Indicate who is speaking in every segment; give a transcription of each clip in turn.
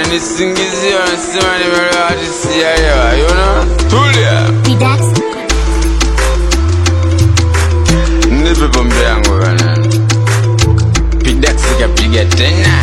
Speaker 1: wananisingizia wanasema nimelewa hadi sijaelewa you know? tulia
Speaker 2: Relax.
Speaker 1: nipe pombe yangu bana pidax kapiga tena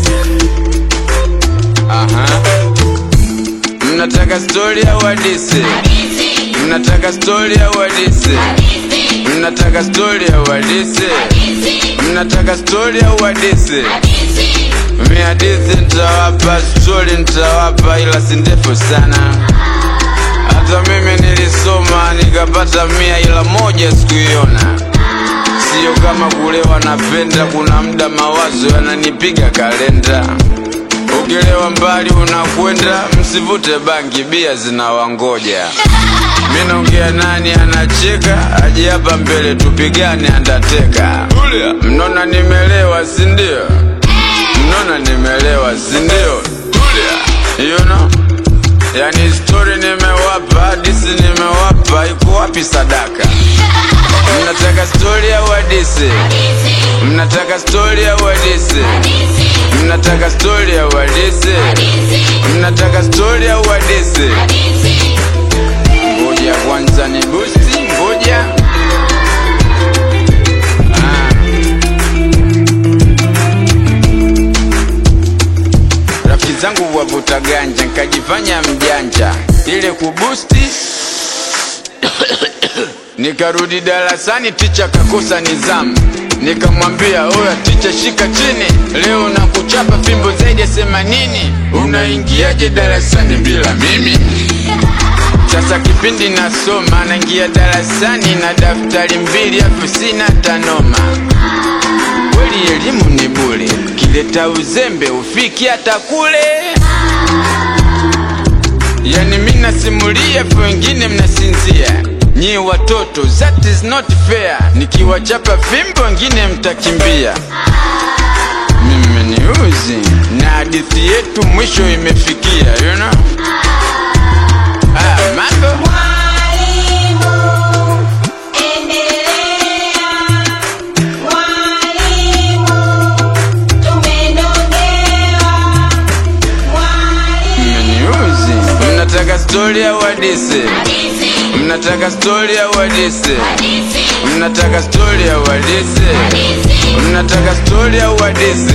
Speaker 1: aha mnataka stori au hadisi mnataka stori au hadisi mnataka stori au hadisi mnataka stori au hadisi mi hadithi nitawapa stori nitawapa ila si ndefu sana hata mimi nilisoma nikapata mia ila moja sikuiona sio kama kulewa napenda kuna muda mawazo yananipiga kalenda ukilewa mbali unakwenda msivute bangi bia zinawangoja mi naongea nani anacheka aje hapa mbele tupigane andateka mnona nimelewa sindio mnona nimelewa sindio tulia you know? yani stori nimewapa hadisi nimewapa iko wapi sadaka mnataka stori au hadisi mnataka stori au hadisi mnataka stori au hadisi mnataka stori au hadisi ngoja kwanza ni busti ngoja Ah. rafiki zangu wavuta ganja nkajifanya mjanja ile kubusti nikarudi darasani ticha kakosa nizamu nikamwambia oya ticha shika chini leo na kuchapa fimbo zaidi ya themanini unaingiaje darasani bila mimi sasa kipindi nasoma naingia darasani na daftari mbili afu sina tanoma kweli elimu ni bure kileta uzembe ufiki hata kule yani mi nasimulia afu wengine mnasinzia nyie watoto that is not fair nikiwachapa fimbo wengine mtakimbia mimi ni uzi na hadithi yetu mwisho imefikia you know? ah, mambo
Speaker 3: Mwalimu, endelea. Mwalimu, tumenogewa. Mwalimu,
Speaker 1: mniuzi mnataka stori au hadisi mnataka stori au hadisi mnataka stori au hadisi mnataka stori au hadisi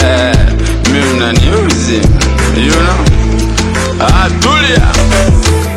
Speaker 1: mi mnaniuzi you know? ah, tulia